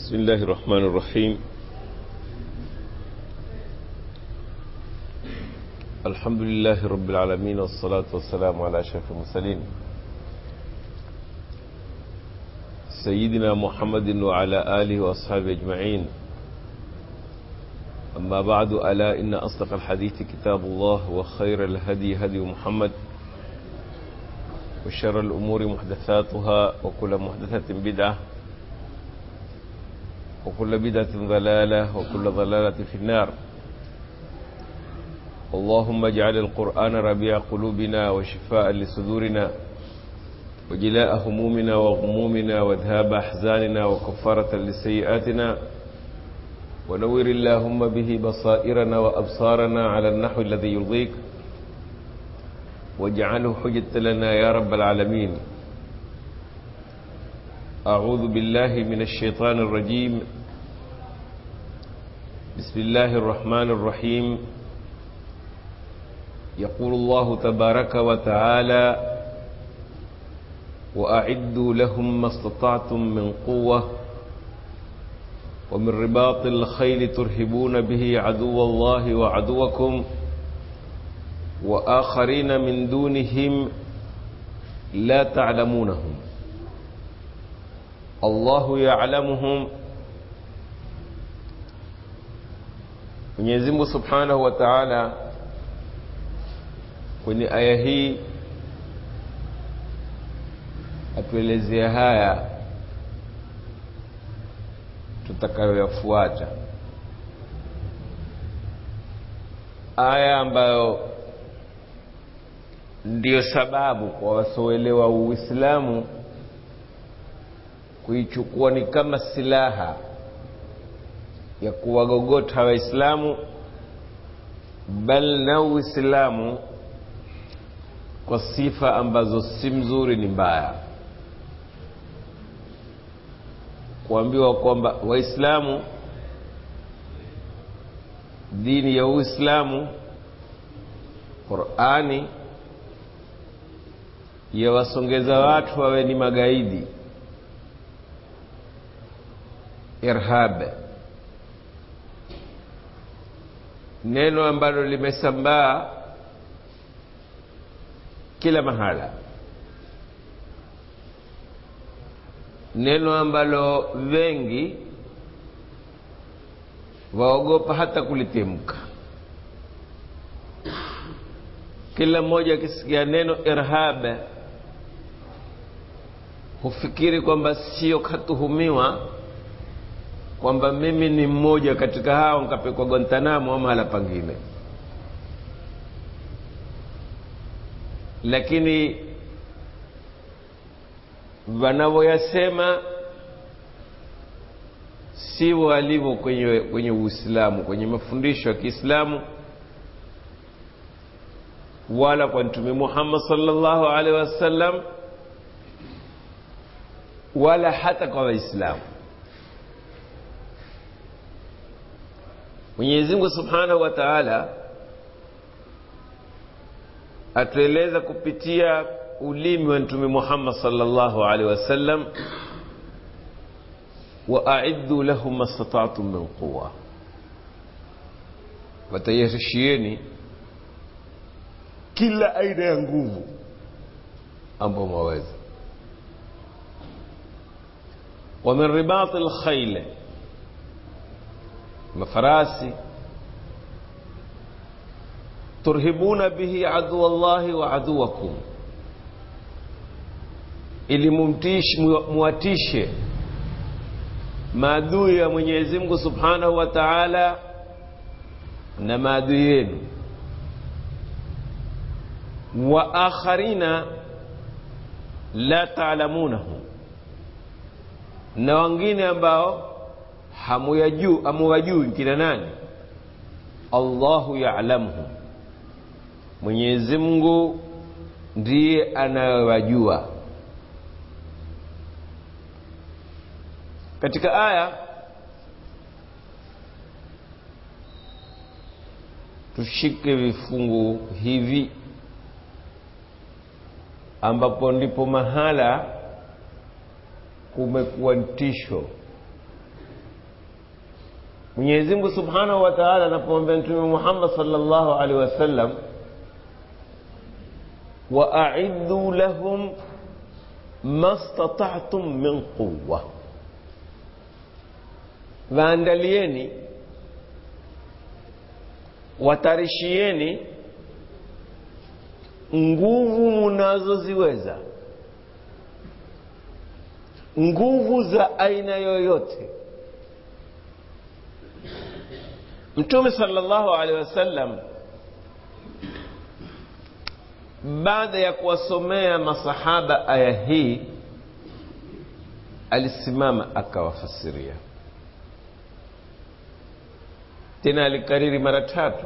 بسم الله الرحمن الرحيم الحمد لله رب العالمين والصلاة والسلام على أشرف المرسلين سيدنا محمد وعلى آله وأصحابه أجمعين أما بعد ألا إن أصدق الحديث كتاب الله وخير الهدي هدي محمد وشر الأمور محدثاتها وكل محدثة بدعة وكل بدعة ضلالة وكل ضلالة في النار اللهم اجعل القرآن ربيع قلوبنا وشفاء لصدورنا وجلاء همومنا وغمومنا وذهاب أحزاننا وكفارة لسيئاتنا ونور اللهم به بصائرنا وأبصارنا على النحو الذي يرضيك واجعله حجة لنا يا رب العالمين أعوذ بالله من الشيطان الرجيم بسم الله الرحمن الرحيم يقول الله تبارك وتعالى وأعدوا لهم ما استطعتم من قوة ومن رباط الخيل ترهبون به عدو الله وعدوكم وآخرين من دونهم لا تعلمونهم الله يعلمهم Mwenyezi Mungu Subhanahu wa Ta'ala kwenye aya hii atuelezea haya tutakayoyafuata, aya ambayo ndiyo sababu kwa wasioelewa Uislamu kuichukua ni kama silaha ya kuwagogota Waislamu, bal na Uislamu kwa sifa ambazo si mzuri, ni mbaya, kuambiwa kwamba Waislamu, dini ya Uislamu, Qurani yawasongeza watu wawe ni magaidi, irhab, neno ambalo limesambaa kila mahala, neno ambalo wengi waogopa hata kulitemka. Kila mmoja akisikia neno irhab hufikiri kwamba sio katuhumiwa kwamba mimi ni mmoja katika hao nkapekwa Guantanamo au mahala pangine, lakini wanavyoyasema si walivyo kwenye, kwenye Uislamu, kwenye mafundisho ya Kiislamu wala kwa Mtume Muhammad sallallahu alaihi wasallam wala hata kwa Waislamu. Mwenyezi Mungu Subhanahu wa Ta'ala atueleza kupitia ulimi wa Mtume Muhammad sallallahu alaihi wasallam, wa a'iddu lahum mastata'tum min quwwa, watayarishieni kila aina ya nguvu ambayo mwaweza wa min ribat alkhayl, mafarasi turhibuna bihi adu Allahi wa aduwakum, ili muwatishe maadui ya Mwenyezi Mungu Subhanahu wa Ta'ala na maadui yenu, wa akharina la ta'lamunahum na wengine ambao hamuyajui hamuwajui kina nani? Allahu ya'lamuhum, Mwenyezi Mungu ndiye anayewajua. Katika aya tushike vifungu hivi ambapo ndipo mahala kumekuwa tisho mwenyezi mungu subhanahu wa taala anapomwambia mtume muhammad salllahu alehi wasallam waaiddu lahum ma statatum min quwa waandalieni watarishieni nguvu munazoziweza nguvu za aina yoyote mtume salllahu alehi wasallam baada ya kuwasomea masahaba aya hii alisimama akawafasiria tena alikariri mara tatu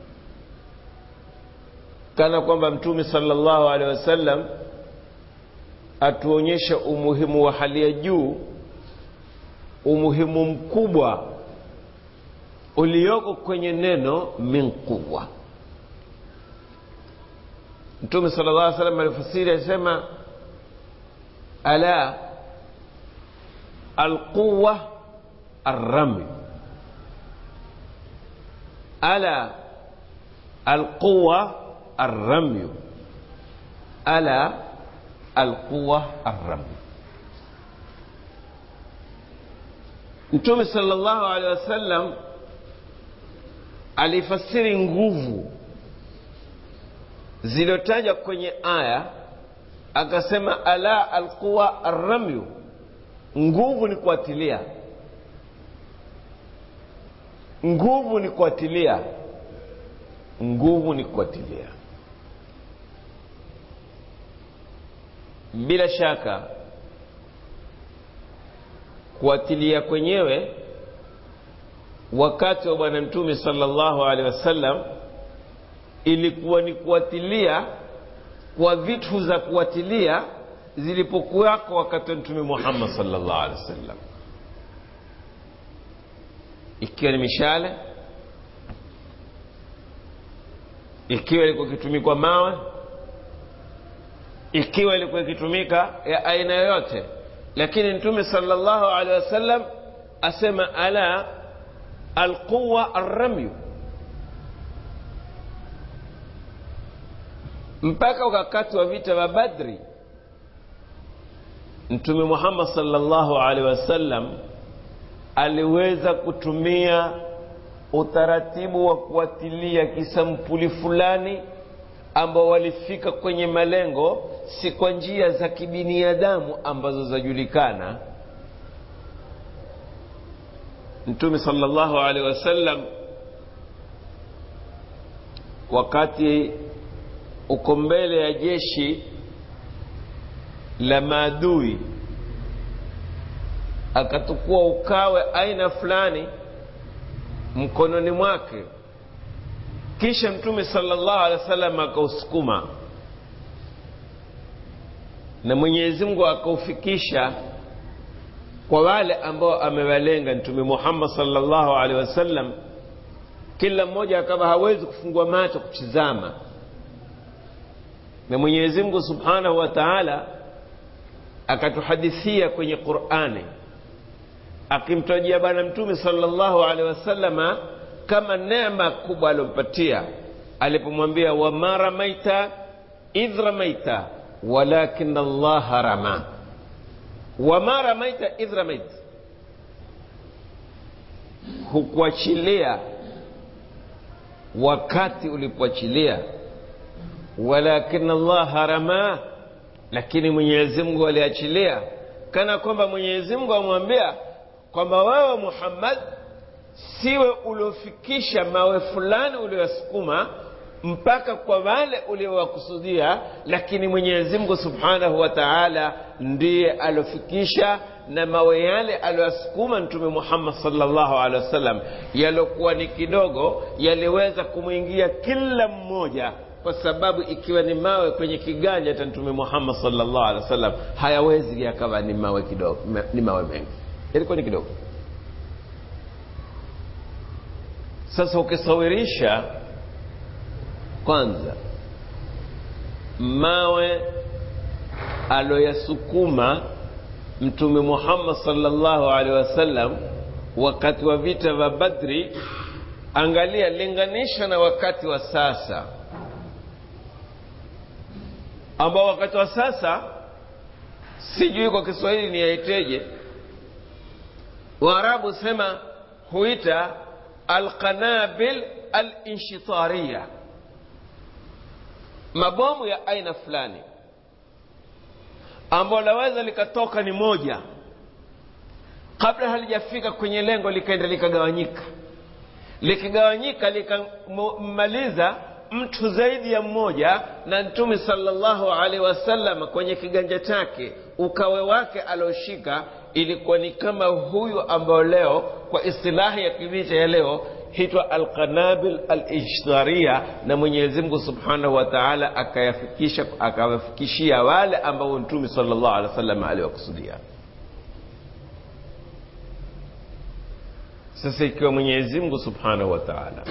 kana kwamba mtume salllahu alehi wasallam atuonyesha umuhimu wa hali ya juu umuhimu mkubwa ulioko kwenye neno min quwa mtume sala llah alih salam alifasiri alisema ala alquwa arrami ala alquwa arramyu ala alquwa arrami mtume sala llahu alehi wasallam alifasiri nguvu zilizotajwa kwenye aya akasema ala alquwa arramyu nguvu ni kuatilia nguvu ni kuatilia nguvu ni kuatilia bila shaka kuatilia kwenyewe wakati wa bwana mtume salllahu alehi wasallam ilikuwa ni kuatilia kwa vitu za kuatilia zilipokuwako wakati wa mtume muhammad salllahu alehi wasallam ikiwa ni mishale ikiwa ilikuwa ikitumikwa mawe ikiwa ilikuwa ikitumika ya aina yoyote lakini mtume salllahu alehi wasallam asema ala alquwa arramyu mpaka wakati wa vita vya badri mtume muhammad salllahu alehi wasallam aliweza kutumia utaratibu wa kuatilia kisampuli fulani ambao walifika kwenye malengo si kwa njia za kibiniadamu ambazo zajulikana mtume salllahu alehi wasallam wakati uko mbele ya jeshi la maadui akatukua ukawe aina fulani mkononi mwake kisha mtume salllahu alehi wa sallam akausukuma na mwenyezi mungu akaufikisha kwa wale ambao amewalenga mtume muhammad salllahu alehi wasallam kila mmoja akawa hawezi kufungua macho kutizama na mwenyezi mungu subhanahu wa taala akatuhadithia kwenye qurani akimtajia bwana mtume salllahu alehi wasalama kama neema kubwa aliompatia alipomwambia wama ramaita idh ramaita walakin allaha rama wama ramaita idh ramaita hukuachilia wakati ulipoachilia walakin allaha rama lakini mwenyezi mungu aliachilia kana kwamba mwenyezi mungu amwambia kwamba wewe muhammad siwe uliofikisha mawe fulani ulioyasukuma mpaka kwa wale uliowakusudia lakini mwenyezi mungu subhanahu wa taala ndiye aliofikisha na mawe yale aliyoyasukuma mtume muhammad salllahu alehi wasallam yaliokuwa ni kidogo yaliweza kumwingia kila mmoja kwa sababu ikiwa ni mawe kwenye kiganja cha mtume muhammad salllahu alehi wasallam hayawezi yakawa ni mawe kidogo ni mawe mengi yalikuwa ni kidogo sasa ukisawirisha kwanza mawe aloyasukuma mtume muhammad salllahu alehi wasallam wakati wa vita vya badri angalia linganisha na wakati wa sasa ambao wakati wa sasa sijui kwa kiswahili ni yaiteje waarabu sema huita alqanabil alinshitariya mabomu ya aina fulani ambao laweza likatoka ni moja kabla halijafika kwenye lengo likaenda likagawanyika likigawanyika likammaliza mtu zaidi ya mmoja na mtume salllahu alaihi wasallam kwenye kiganja chake ukawe wake alioshika ilikuwa ni kama huyu ambao leo kwa istilahi ya kivita ya leo hitwa alqanabil alishtaria na mwenyezi mungu subhanahu wa taala akayafikisha akawafikishia wale ambao mtume salllahu alehi wasallam aliwakusudia sasa ikiwa mwenyezi mungu subhanahu wa taala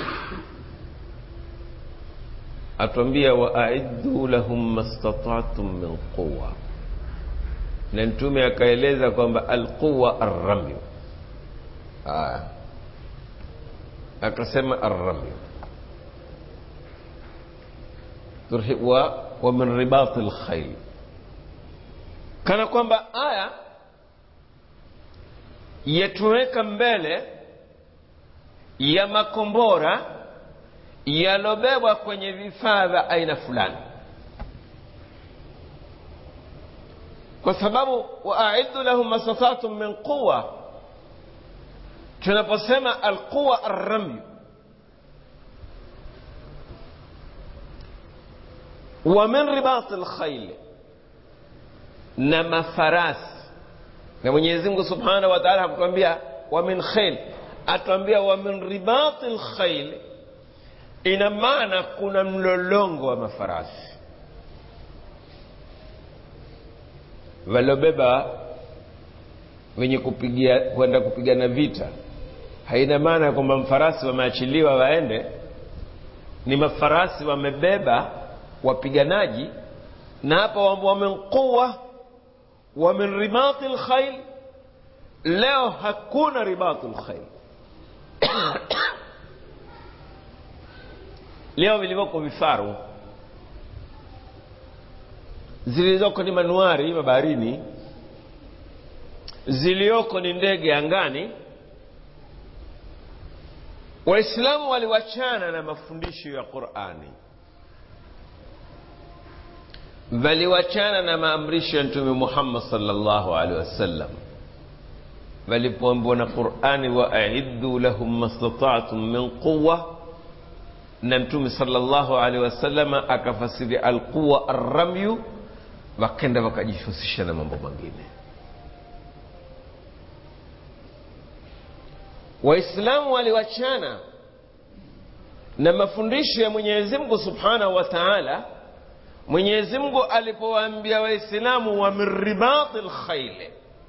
atuambia waaiddu lahum mastatatum min quwa na mtume akaeleza kwamba alquwa arramyu aya akasema arramyu wa, wa min ribati lkhail kana kwamba aya yatuweka mbele ya makombora yalobebwa kwenye vifaa vya aina fulani kwa sababu waaiddu lahum mastata'tum min quwa tunaposema alquwa arramyu wa min ribati lkhaili na mafarasi na mwenyezi mungu subhanahu wa taala hakutuambia wa min khail atuambia wa min ribati lkhaili ina maana kuna mlolongo wa mafarasi waliobeba wenye kupigia kwenda kupigana vita haina maana kwamba mfarasi wameachiliwa waende ni mafarasi wamebeba wapiganaji na hapa wamenquwa wa min ribati lkhail leo hakuna ribatu lkhail leo vilivyoko vifaru zilizoko ni manuari mabaharini ziliyoko ni ndege angani waislamu waliwachana na mafundisho ya qurani waliwachana na maamrisho ya mtume muhammad salllahu alehi wasallam walipoambiwa na qurani waaiddu lahum mastatatum min quwa na mtume salllahu alehi wasalama akafasiri alquwa arramyu wakenda wakajihusisha na mambo mengine waislamu waliwachana na mafundisho ya mwenyezi mungu subhanahu wa taala mwenyezi mungu alipowaambia waislamu wa min ribati lkhaili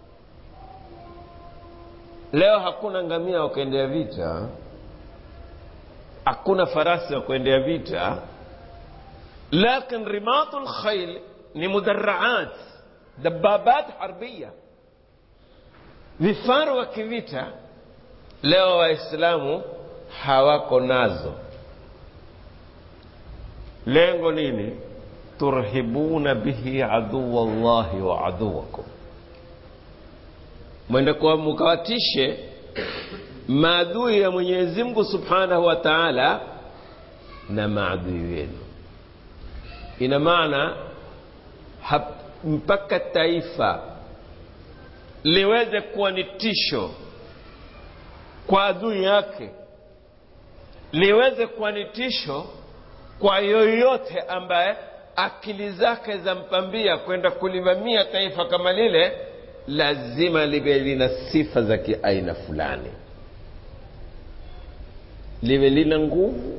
leo hakuna ngamia wa kuendea vita hakuna farasi wa kuendea vita lakin ribatu lkhail ni mudaraat dababat harbia vifaru wa kivita leo waislamu hawako nazo lengo nini turhibuna bihi aduwa llahi wa aduwakum mwende kwa mukawatishe maadui ya mwenyezi mungu subhanahu wa taala na maadui wenu ina maana mpaka taifa liweze kuwa ni tisho kwa adui yake liweze kuwa ni tisho kwa yoyote ambaye akili zake zampambia kwenda kulivamia taifa kama lile lazima liwe lina sifa za kiaina fulani liwe lina nguvu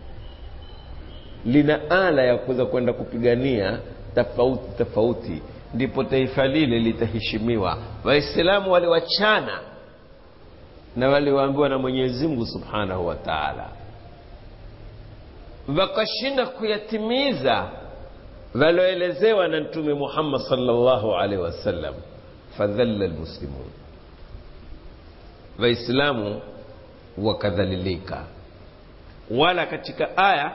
lina ala ya kuweza kwenda kupigania tofauti tofauti ndipo taifa lile litaheshimiwa waislamu waliwachana na waliwaambiwa na mwenyezi mungu subhanahu wa taala wakashinda kuyatimiza walioelezewa na mtume muhammad salllahu alaihi wasallam fadhalla lmuslimun waislamu wakadhalilika wala katika aya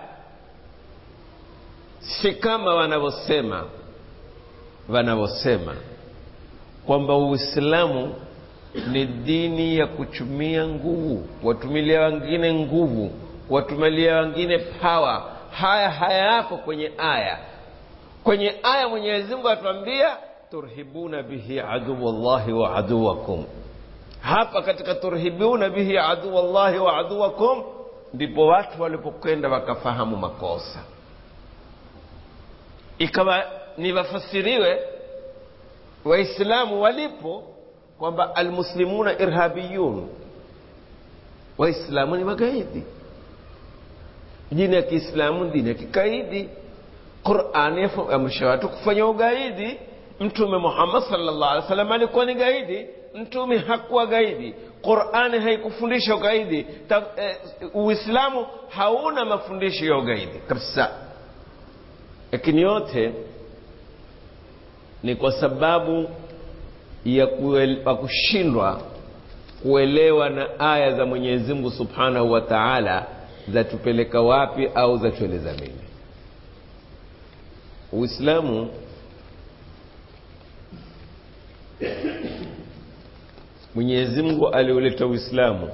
si kama wanavyosema wanavyosema kwamba uislamu ni dini ya kutumia nguvu watumilia wengine nguvu watumilia wengine pawa haya hayako kwenye aya kwenye aya mwenyezi mungu atuambia turhibuna bihi aduwallahi wa aduwakum hapa katika turhibuna bihi aduwallahi wa aduwakum ndipo watu walipokwenda wakafahamu makosa ikawa ni wafasiriwe waislamu walipo kwamba almuslimuna irhabiyun waislamu ni magaidi dini ya kiislamu dini ya kikaidi qurani yaamrisha watu kufanya ugaidi mtume muhammad salllah alih wasallam alikuwa ni gaidi mtume hakuwa gaidi qurani haikufundisha ugaidi Ta, eh, uislamu hauna mafundisho ya ugaidi kabisa lakini yote ni kwa sababu ya kushindwa kuelewa na aya za mwenyezi mungu subhanahu wa taala zatupeleka wapi au zatueleza nini uislamu mwenyezi mungu aliuleta uislamu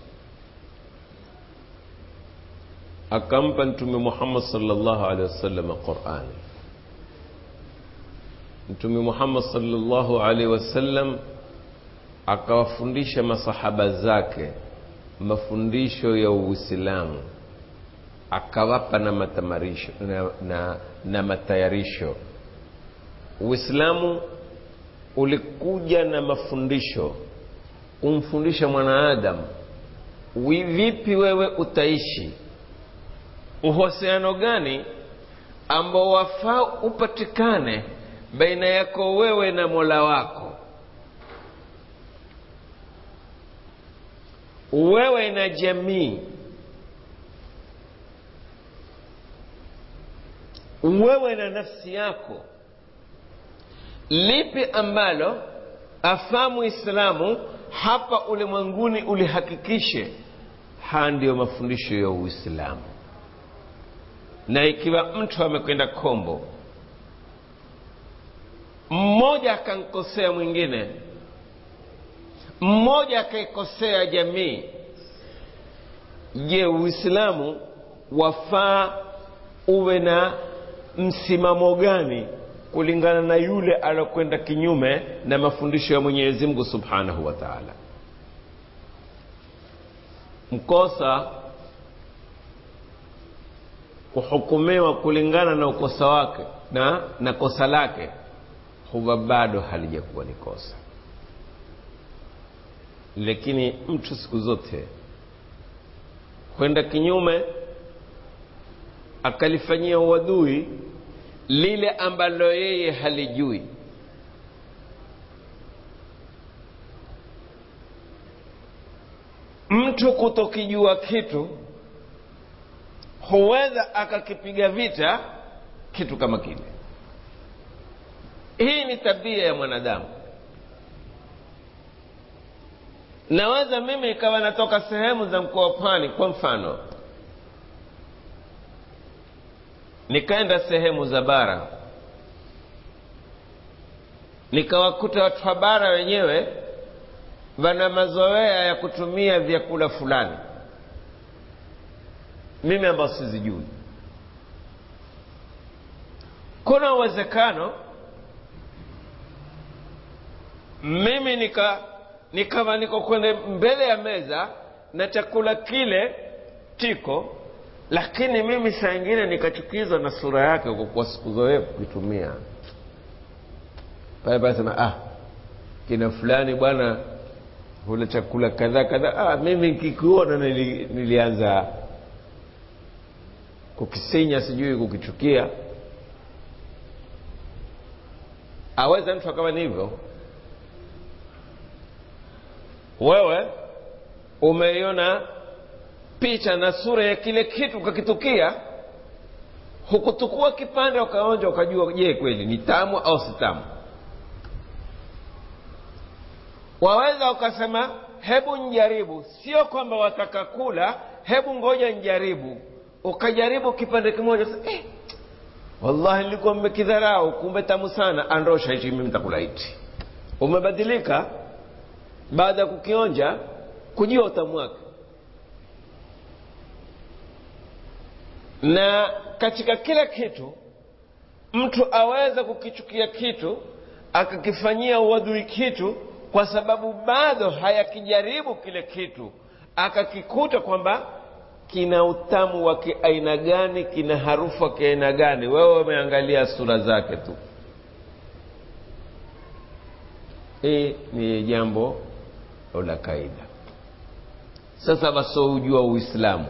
akampa mtume muhammad salllahu alehi wasallam qurani mtume muhammad salllahu alaihi wasallam akawafundisha masahaba zake mafundisho ya uislamu akawapa na matamarisho na, na, na matayarisho uislamu ulikuja na mafundisho kumfundisha mwanaadamu vipi wewe utaishi uhusiano gani ambao wafaa upatikane baina yako wewe na mola wako wewe na jamii wewe na nafsi yako lipi ambalo afamu islamu hapa ulimwenguni ulihakikishe haya ndiyo mafundisho ya uislamu na ikiwa mtu amekwenda kombo mmoja akankosea mwingine mmoja akaikosea jamii je uislamu wafaa uwe na msimamo gani kulingana na yule alokwenda kinyume na mafundisho ya mwenyezi mungu subhanahu wa taala mkosa kuhukumiwa kulingana na ukosa wake na na kosa lake huwa bado halijakuwa ni kosa lakini mtu siku zote kwenda kinyume akalifanyia uadui lile ambalo yeye halijui mtu kutokijua kitu huweza akakipiga vita kitu kama kile hii ni tabia ya mwanadamu naweza mimi ikawa natoka sehemu za mkoa wa pwani kwa mfano nikaenda sehemu za bara nikawakuta watu wa bara wenyewe wana mazoea ya kutumia vyakula fulani mimi ambao sizijui kuna uwezekano mimi nika nikawa niko kwenye mbele ya meza na chakula kile tiko lakini mimi saa ingine nikachukizwa na sura yake kwa kuwa sikuzoea kukitumia pale pale sema ah kina fulani bwana hula chakula kadhaa kadhaa ah, mimi nkikuona nili, nilianza kukisinya sijui kukichukia aweza mtu akawa ni hivyo wewe umeiona picha na sura ya kile kitu ukakitukia hukutukua kipande ukaonja ukajua je kweli ni tamu au si tamu waweza ukasema hebu njaribu sio kwamba wataka kula hebu ngoja njaribu ukajaribu kipande kimoja eh, wallahi nilikuwa mmekidharau kumbe tamu sana andosha hichi mimi nitakula hichi umebadilika baada ya kukionja kujua utamu wake na katika kila kitu mtu aweza kukichukia kitu akakifanyia uadui kitu kwa sababu bado hayakijaribu kile kitu akakikuta kwamba kina utamu wa kiaina gani kina harufu wa kiaina gani wewe umeangalia sura zake tu hii ni jambo la kaida sasa wasioujua uislamu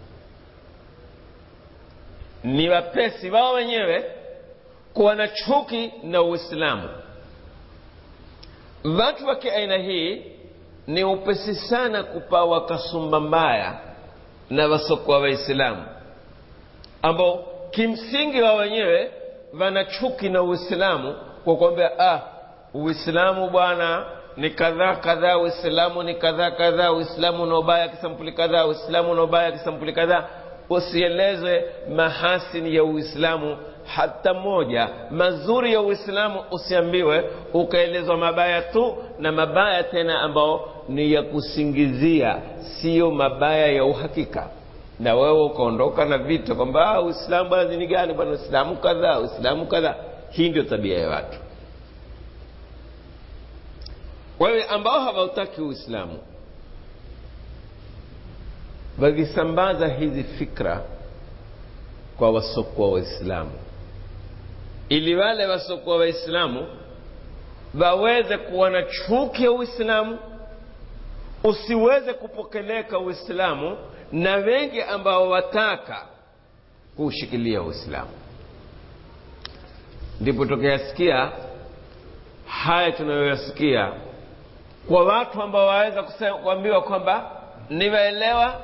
ni wapesi wao wenyewe kuwa na chuki na uislamu watu wa kiaina hii ni upesi sana kupawa kasumba mbaya na wasokuwa waislamu ambao kimsingi wa wenyewe wana chuki na uislamu kwa kuambia ah uislamu bwana ni kadhaa kadhaa uislamu ni kadhaa kadhaa uislamu una ubaya kisampuli kadhaa uislamu una ubaya kisampuli kadhaa usielezwe mahasini ya uislamu hata moja mazuri ya uislamu usiambiwe ukaelezwa mabaya tu na mabaya tena ambao ni ya kusingizia siyo mabaya ya uhakika na wewe ukaondoka na vita kwamba uislamu bwana dini gani bwana uislamu kadhaa uislamu kadhaa hii ndio tabia ya watu wewe ambao hawautaki uislamu wakisambaza hizi fikra kwa wasokuwa waislamu ili wale wasokuwa waislamu waweze kuwa na chuki ya uislamu usiweze kupokeleka uislamu na wengi ambao wataka kuushikilia uislamu ndipo tukiyasikia haya tunayoyasikia kwa watu ambao waweza kuambiwa kwamba niwaelewa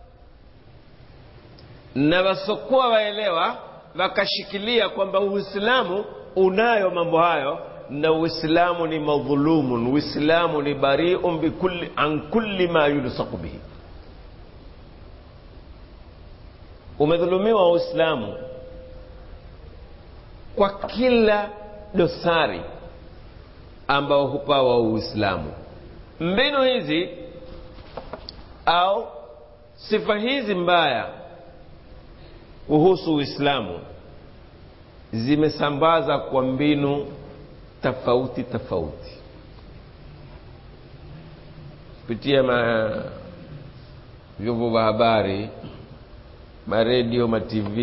na wasokuwa waelewa wakashikilia kwamba uislamu unayo mambo hayo na uislamu ni madhulumun uislamu ni bariun bikulli an kulli ma yulsaku bihi umedhulumiwa uislamu kwa kila dosari ambao hupawa uislamu mbinu hizi au sifa hizi mbaya kuhusu uislamu zimesambaza kwa mbinu tofauti tofauti kupitia ma vyombo vya habari maredio matv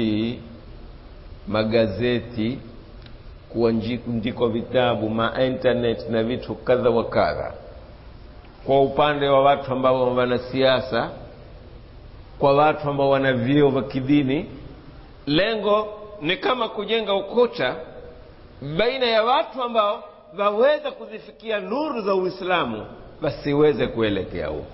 magazeti kuandikwa vitabu mainternet na vitu kadha wa kadha kwa upande wa watu ambao wana siasa kwa watu ambao wana vyeo vya kidini lengo ni kama kujenga ukuta baina ya watu ambao waweza kuzifikia nuru za uislamu wasiweze kuelekea huko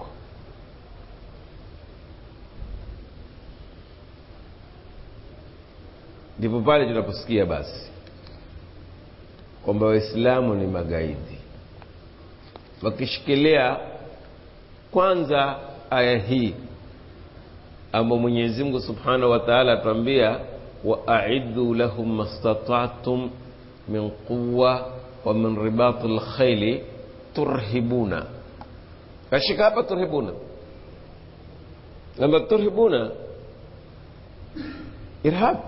ndipo pale tunaposikia basi kwamba waislamu ni magaidi wakishikilia kwanza aya hii ambao mwenyezi mungu subhanahu wa taala atuambia waaiddu lahum mastata'tum min quwa wa min ribati lkhaili turhibuna kashika hapa turhibuna lamba turhibuna irhab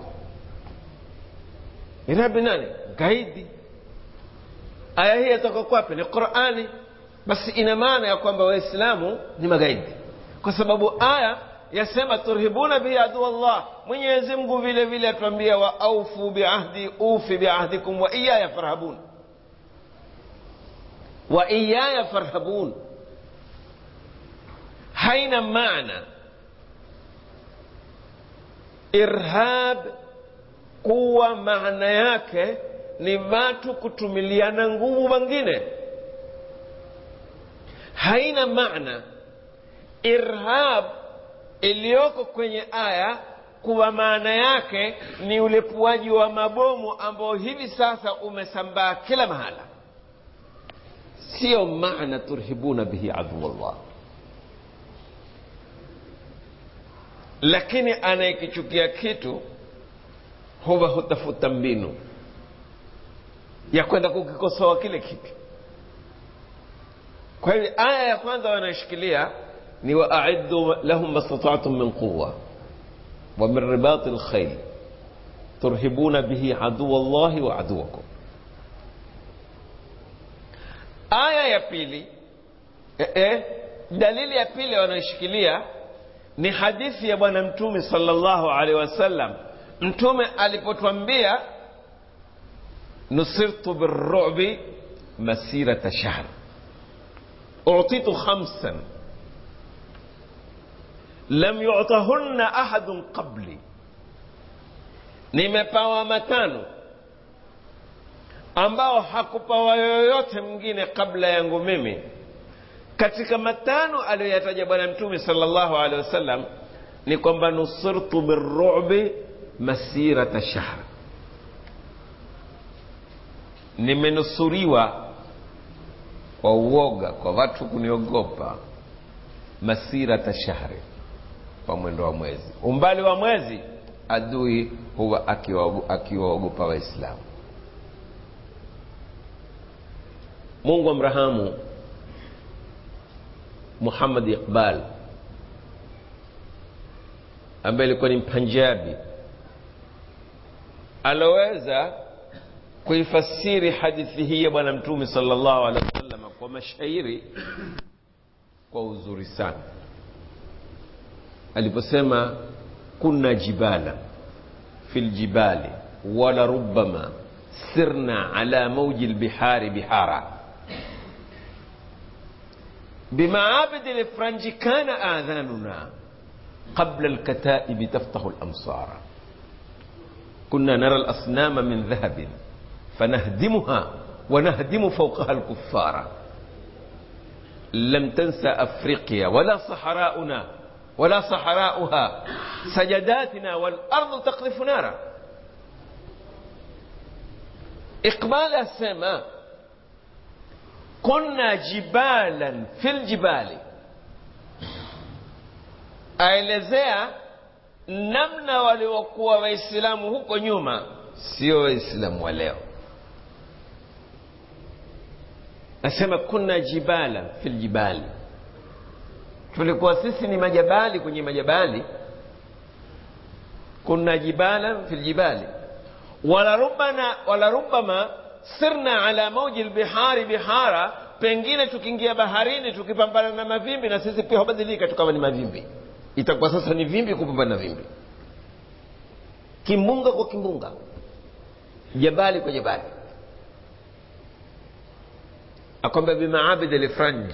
irhab ni nani gaidi aya hii yatoka kwapi ni qurani basi ina maana ya kwamba waislamu ni magaidi kwa sababu aya yasema turhibuna bihi adu Allah. Mwenyezi Mungu vile vile atuambia wa aufu biahdi ufi biahdikum wa iyaya farhabun, wa iyaya farhabun. Haina maana irhab kuwa maana yake ni watu kutumiliana nguvu wengine. Haina maana irhab iliyoko kwenye aya kuwa maana yake ni ulepuaji wa mabomu ambao hivi sasa umesambaa kila mahala siyo maana turhibuna bihi aduwallah lakini anayekichukia kitu huwa hutafuta mbinu ya kwenda kukikosoa kile kitu kwa hivyo aya ya kwanza wanayoshikilia ni waaiddu lahum mastataatum min quwa wa min ribati lkhail turhibuna bihi aduwa llahi wa aduwakum aya ya pili eh, eh, dalili ya pili wanayoshikilia ni hadithi ya bwana mtume sallallahu alaihi wasallam mtume alipotwambia nusirtu birrubi masirata shahr utitu khamsan lam yutahunna ahadun qabli nimepawa matano ambao hakupawa yoyote mwingine kabla yangu mimi katika matano aliyoyataja bwana mtume sallallahu alaihi wasallam ni kwamba nusirtu birrubi masirata shahr nimenusuriwa kwa uoga kwa watu kuniogopa masirata shahri kwa mwendo wa mwezi umbali wa mwezi adui huwa akiwaogopa waislamu mungu amrahamu muhammad iqbal ambaye ilikuwa ni mpanjabi aloweza kuifasiri hadithi hii ya bwana mtume sallallahu alaihi wasallam kwa mashairi kwa uzuri sana aliposema kunna jibala fi ljibali wala rubama sirna ala mauji lbihari bihara بمعابد الافرنج كان اذاننا قبل الكتائب تفتح الامصار كنا نرى الاصنام من ذهب فنهدمها ونهدم فوقها الكفار لم تنسى افريقيا ولا صحراؤنا ولا صحراؤها سجداتنا والارض تقذف نارا اقبال السماء كنا جبالا في الجبال aelezea namna waliokuwa waislamu huko nyuma sio waislamu wa leo nasema kuna jibala fil jibali tulikuwa sisi ni majabali kwenye majabali kuna jibala fil jibali wala rubana wala rubama sirna ala mauji lbihari bihara pengine tukiingia baharini tukipambana na mavimbi na sisi pia hubadilika tukawa ni mavimbi itakuwa sasa ni vimbi kupambana na vimbi kimbunga kwa kimbunga jabali kwa jabali akwamba bimaabid lifranj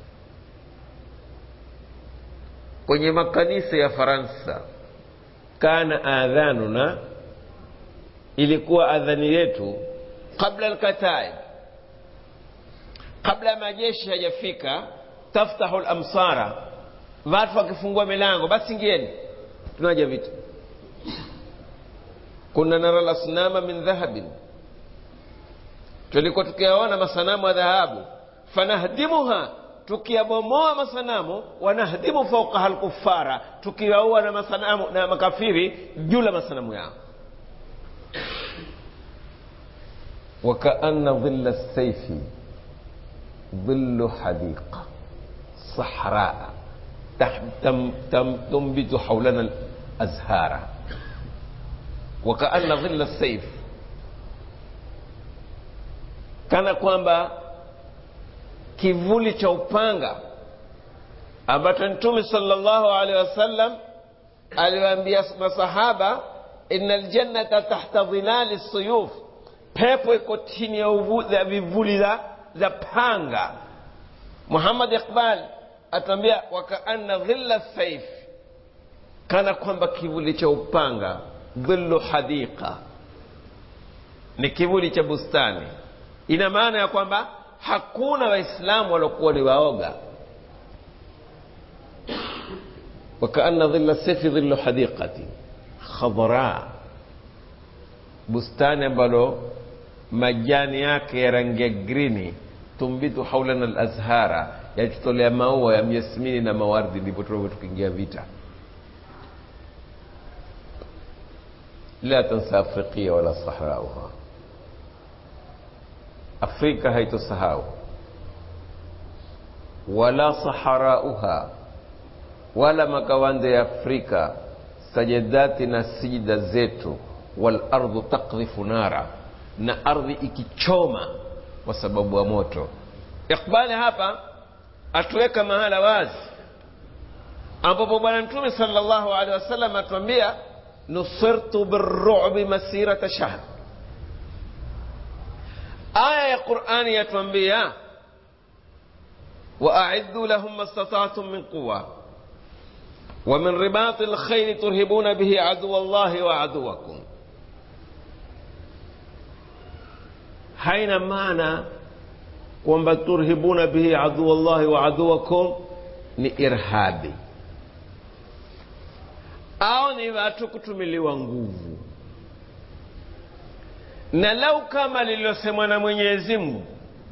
kwenye makanisa ya faransa kana adhanuna ilikuwa adhani yetu qabla alkataib kabla ya majeshi hajafika taftahu lamsara watu wakifungua milango basi ingieni tunaja vitu kuna nara lasnama min dhahabin tulikuwa tukiyaona masanamu ya dhahabu fanahdimuha tukiyabomoa masanamu wanahdimu faukaha lkufara tukiwaua na masanamu na makafiri juu la masanamu yao وكأن ظل السيف ظل حديقة صحراء تم تم تنبت حولنا الأزهار وكأن ظل السيف kana kwamba kivuli cha upanga ambacho mtume sallallahu alaihi wasallam aliwaambia masahaba inna ljannata tahta dhilali suyuf pepo iko chini ya vivuli za, za panga muhammad iqbal atambia wakaanna dhilla saif kana kwamba kivuli cha upanga dhillu hadiqa ni kivuli cha bustani ina maana ya kwamba hakuna waislamu waliokuwa ni waoga wakaanna dhilla saifi dhillu hadiqati khadra bustani ambalo majani yake ya rangi ya grini tumbitu haulana alazhara yatutolea maua ya myasmini na mawardi ndipo tulivyo tukiingia vita la tansa afriqia wala sahrauha afrika haitosahau wala saharauha wala makawande ya afrika sajadati na sijida zetu walardhu takdhifu nara na ardhi ikichoma kwa sababu ya moto iqbali hapa atuweka mahala wazi ambapo bwana mtume salllahu alehi wasallam atuambia nusirtu birubi masirata shahr aya ya qurani yatuambia waaiddu lahum ma stataatum min quwa ومن رباط الخيل ترهبون به عدو الله وعدوكم haina maana kwamba turhibuna bihi adua llahi wa aduwakum ni irhabi au ni watu kutumiliwa nguvu na lau kama lililosemwa na mwenyezi mungu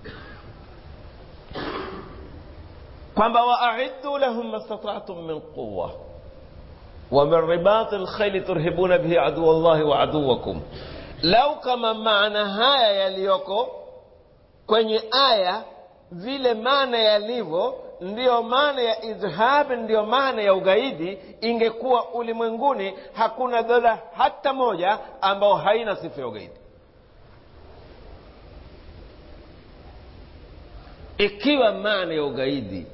kwamba waaiddu lahum mastataatum min quwa wa min ribati lkhaili turhibuna bihi adua llahi wa aduwakum lau kama maana haya yaliyoko kwenye aya vile maana yalivyo ndiyo maana ya idhhab ndiyo maana ya ugaidi ingekuwa ulimwenguni hakuna dola hata moja ambayo haina sifa ya ugaidi ikiwa maana ya ugaidi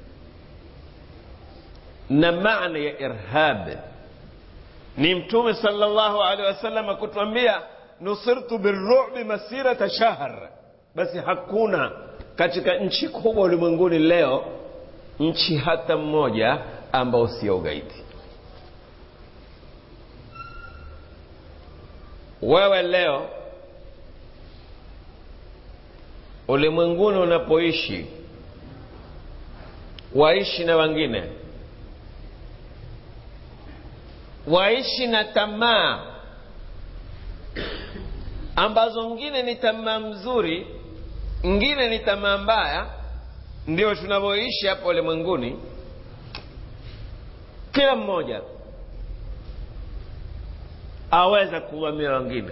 na maana ya irhab ni mtume salllahu alehi wasallam kutwambia nusirtu birubi masirata shahr basi hakuna katika nchi kubwa ulimwenguni leo nchi hata mmoja ambao sio ugaidi wewe leo ulimwenguni unapoishi waishi na wengine waishi na tamaa ambazo ngine ni tamaa mzuri ngine ni tamaa mbaya ndio tunavyoishi hapa ulimwenguni kila mmoja aweza kuvamia wengine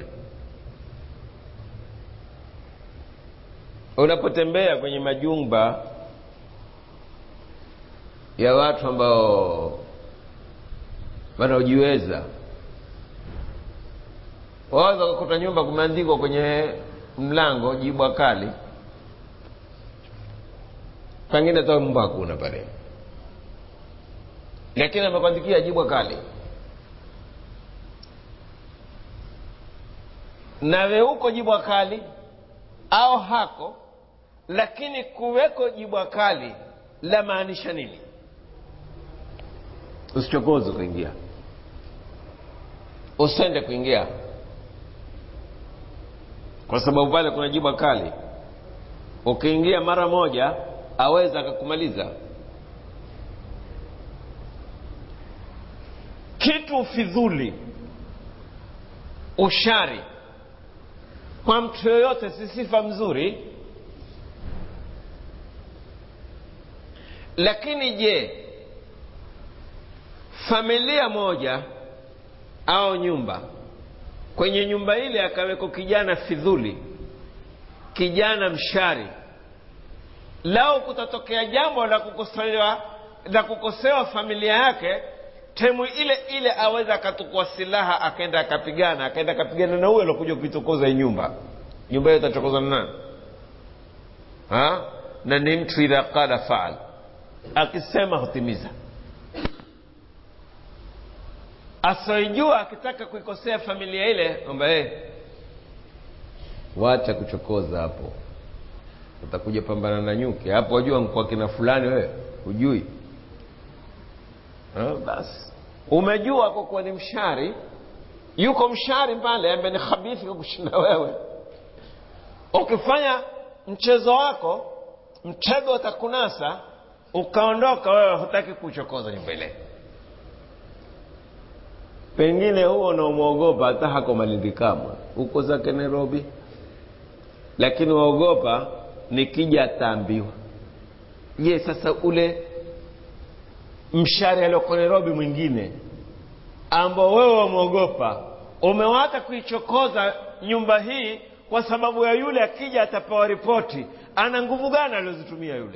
unapotembea kwenye majumba ya watu ambao wanaojiweza waweza kukuta nyumba kumeandikwa kwenye mlango jibwa kali pengine hata mbwa hakuna pale lakini amekuandikia jibwa kali nawe huko jibwa kali au hako lakini kuweko jibwa kali la maanisha nini usichokoze kuingia usende kuingia kwa sababu pale kuna jibwa kali ukiingia mara moja aweza akakumaliza kitu fidhuli ushari kwa mtu yoyote si sifa mzuri lakini je familia moja au nyumba kwenye nyumba ile akaweko kijana fidhuli kijana mshari lao kutatokea jambo la kukosewa la kukosewa familia yake temu ile ile aweza akatukua silaha akaenda akapigana akaenda akapigana na huyo alokuja kuitokoza hii nyumba nyumba hiyo itachokozwa na nani ha? na ni mtu idha qala faal akisema hutimiza asioijua akitaka kuikosea familia ile kwamba hey, wacha kuchokoza hapo utakuja pambana na nyuki hapo wajua mkwa kina fulani wewe hujui ha, basi umejua kwa kuwa ni mshari yuko mshari pale ambaye ni khabithi kwa kushinda wewe ukifanya mchezo wako mtego utakunasa ukaondoka wewe hutaki kuchokoza nyumba ile pengine huo unaomwogopa hata hako malindi kamwe huko zake nairobi lakini waogopa nikija ataambiwa je sasa ule mshari alioko nairobi mwingine ambao wewe wamwogopa umewata kuichokoza nyumba hii kwa sababu ya yule akija atapewa ripoti ana nguvu gani aliozitumia yule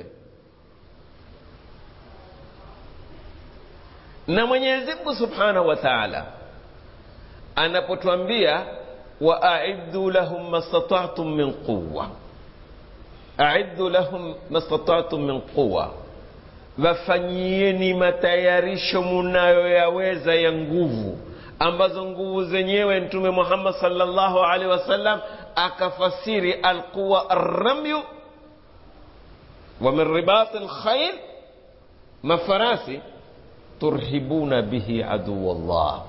na mwenyezi mungu subhanahu wa taala anapotwambia waaiddu lahum mastata'tum min quwa aiddu lahum mastata'tum min quwa wafanyieni matayarisho munayoyaweza ya nguvu ambazo nguvu zenyewe mtume muhammad salllahu alaihi wasallam akafasiri alquwa arramyu wa min ribati lkhair mafarasi turhibuna bihi aduwa llah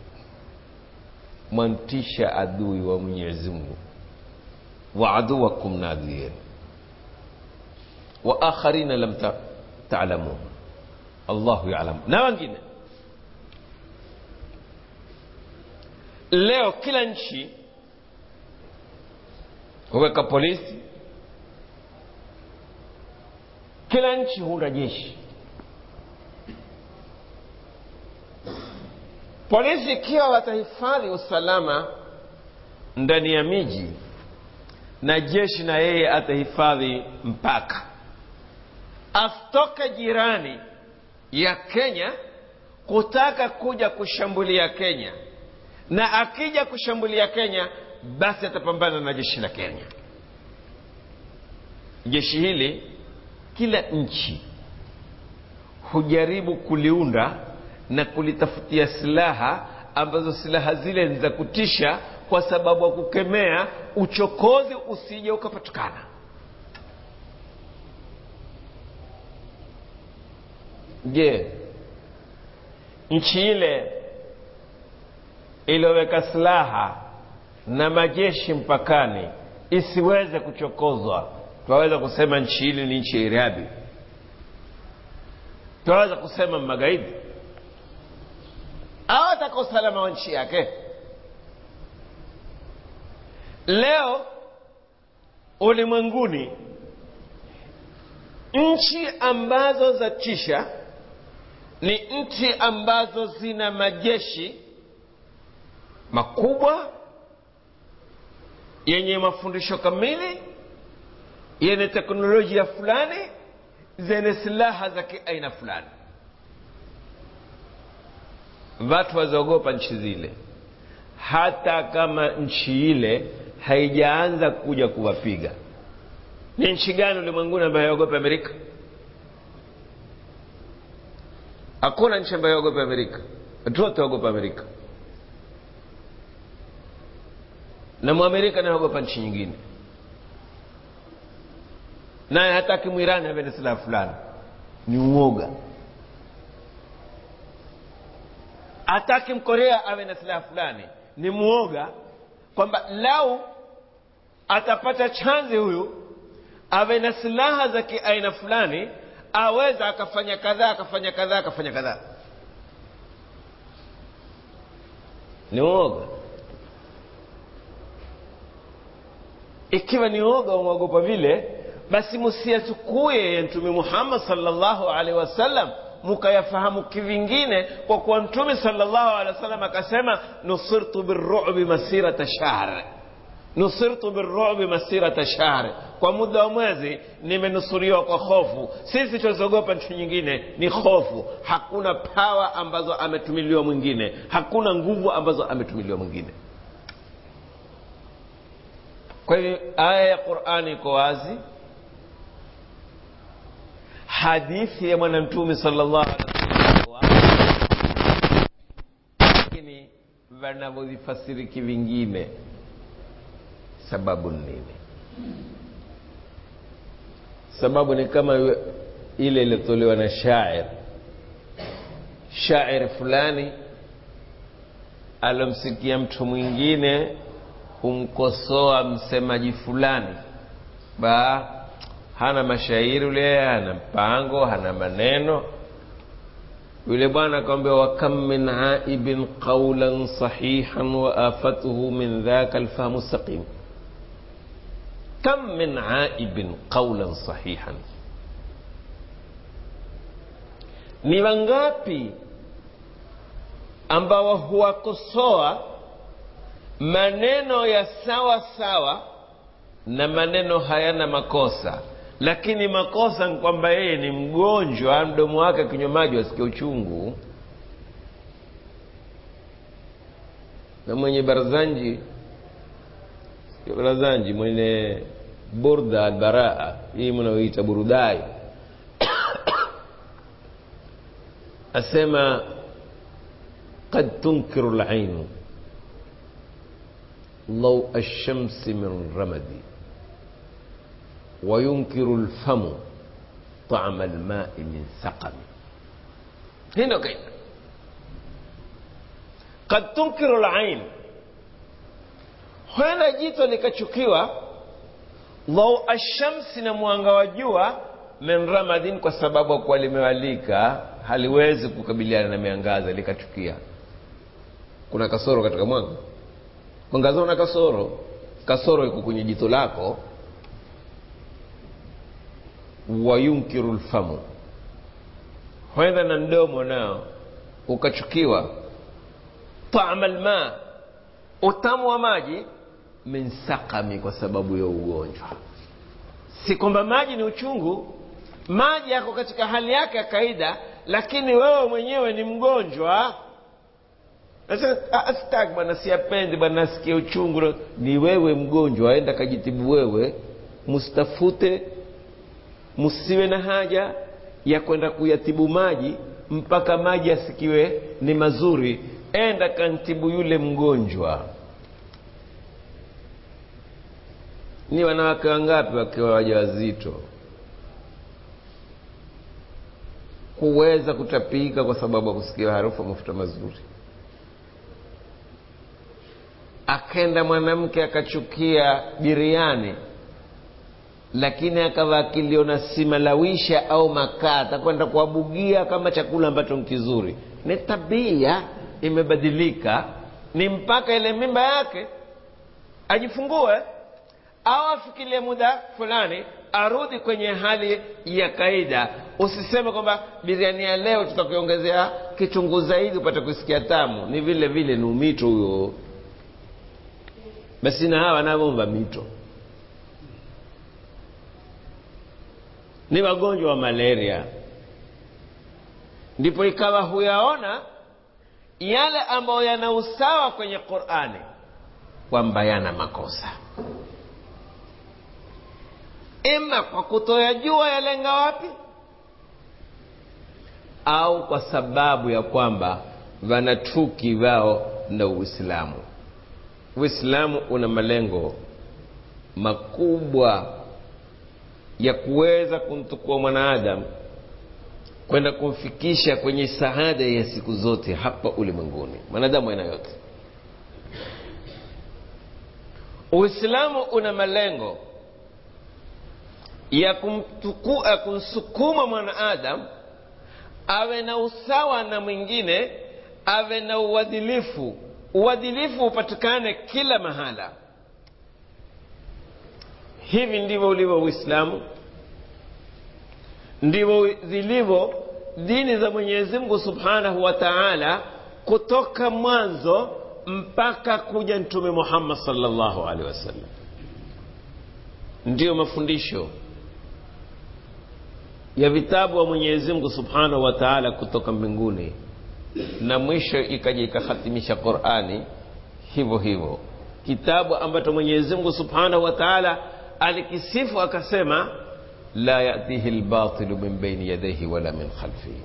mwantisha adui wa mwenyezi mungu wa aduwakum na adui yenu wa akharina lam ta talamun allahu yalamu na wengine leo kila nchi huweka polisi kila nchi huna jeshi polisi ikiwa watahifadhi usalama ndani ya miji na jeshi na yeye atahifadhi mpaka asitoke jirani ya kenya kutaka kuja kushambulia kenya na akija kushambulia kenya basi atapambana na jeshi la kenya jeshi hili kila nchi hujaribu kuliunda na kulitafutia silaha ambazo silaha zile ni za kutisha kwa sababu ya kukemea uchokozi usije ukapatikana je nchi ile iliyoweka silaha na majeshi mpakani isiweze kuchokozwa twaweza kusema nchi hili ni nchi ya irabi twaweza kusema magaidi au ataka usalama wa nchi yake leo ulimwenguni nchi ambazo za tisha ni nchi ambazo zina majeshi makubwa yenye mafundisho kamili yenye teknolojia fulani zenye silaha za kiaina fulani watu waziogopa nchi zile hata kama nchi ile haijaanza kuja kuwapiga ni nchi gani ulimwenguni ambayo haiogopa amerika hakuna nchi ambayo haiogopa amerika watu wote waogopa amerika na mwamerika naogopa nchi nyingine naye hataki mwirani awe na silaha fulani ni uoga hataki mkorea awe na silaha fulani ni muoga kwamba lau atapata chanzi huyu awe na silaha za kiaina fulani aweza akafanya kadhaa akafanya kadhaa akafanya kadhaa ni uoga ikiwa ni oga umwogopa vile basi musiyachukuye ya mtume muhammad salllahu alaihi wasallam mukayafahamu kivingine kwa kuwa mtume salllahu alehi wasallam akasema nusirtu birubi masirata shahr nusirtu birubi masirata shahr kwa muda wa mwezi nimenusuriwa kwa hofu sisi tunazogopa nchi nyingine ni hofu hakuna pawa ambazo ametumiliwa mwingine hakuna nguvu ambazo ametumiliwa mwingine kwa hivyo aya ya qurani iko wazi hadithi ya bwana mtume salllahu alih wasallam lakini wanavyovifasiri kivingine sababu ni nini sababu ni kama ile iliyotolewa na shair shair fulani alomsikia mtu mwingine kumkosoa msemaji fulani ba hana mashairi ule hana mpango hana maneno yule bwana akamwambia wakam min aibin qaulan sahihan wa afatuhu min dhaka alfahmu saqim kam min aibin qaulan sahihan ni wangapi ambao huwakosoa maneno ya sawa sawa na maneno hayana makosa lakini makosa ni kwamba yeye ni mgonjwa mdomo wake akinywa maji wasikia uchungu na mwenye barazanji barazanji mwenye burda albaraa hii mnaoita burudai asema قد تنكر العين ضوء الشمس من رمد وينكر الفم طعم الماء من سقم هنا كيف قد تنكر العين huenda jito likachukiwa dhau ashamsi na mwanga wa jua min ramadin kwa sababu kuwa limewalika haliwezi kukabiliana na miangaza likachukia kuna kasoro katika mwanga mwangaza una kasoro kasoro iko kwenye jito lako wayunkiru lfamu huenda na mdomo nao ukachukiwa tama lma utamu wa maji min sakami kwa sababu ya ugonjwa si kwamba maji ni uchungu maji yako katika hali yake ya kawaida lakini wewe mwenyewe ni mgonjwa sitaki bwana siyapendi bwana nasikia uchungu ni wewe mgonjwa aenda kajitibu wewe mustafute msiwe na haja ya kwenda kuyatibu maji mpaka maji asikiwe ni mazuri enda kantibu yule mgonjwa ni wanawake wangapi wakiwa wajawazito kuweza kutapika kwa sababu ya kusikia harufu ya mafuta mazuri akenda mwanamke akachukia biriani lakini akawa akiliona simalawisha au makaa atakwenda kuabugia kama chakula ambacho ni kizuri ni tabia imebadilika ni mpaka ile mimba yake ajifungue au afikirie muda fulani arudi kwenye hali ya kaida usiseme kwamba biriani ya leo tutakuongezea kitunguu zaidi upate kusikia tamu ni vile vile ni umito huyo basi na hawa wanavomba mito ni wagonjwa wa malaria ndipo ikawa huyaona yale ambayo yana usawa kwenye qurani kwamba yana makosa ima kwa kutoyajua yalenga wapi au kwa sababu ya kwamba vanatuki vao na uislamu uislamu una malengo makubwa ya kuweza kumtukua mwanaadamu kwenda kumfikisha kwenye saada ya siku zote hapa ulimwenguni mwanadamu aina yote uislamu una malengo ya kumtukua kumsukuma mwanaadamu awe na usawa na mwingine awe na uadilifu uadilifu upatikane kila mahala hivi ndivyo ulivyo uislamu ndivyo zilivyo dini za mwenyezi mungu subhanahu wa taala kutoka mwanzo mpaka kuja mtume muhammad salllahu alehi wasallam ndiyo mafundisho ya vitabu wa mwenyezi mungu subhanahu wa taala kutoka mbinguni na mwisho ikaja ikahatimisha qurani hivyo hivyo kitabu ambacho mwenyezi mungu subhanahu wa taala alikisifu akasema la yatihi lbatilu min baini yadaihi wala min khalfihi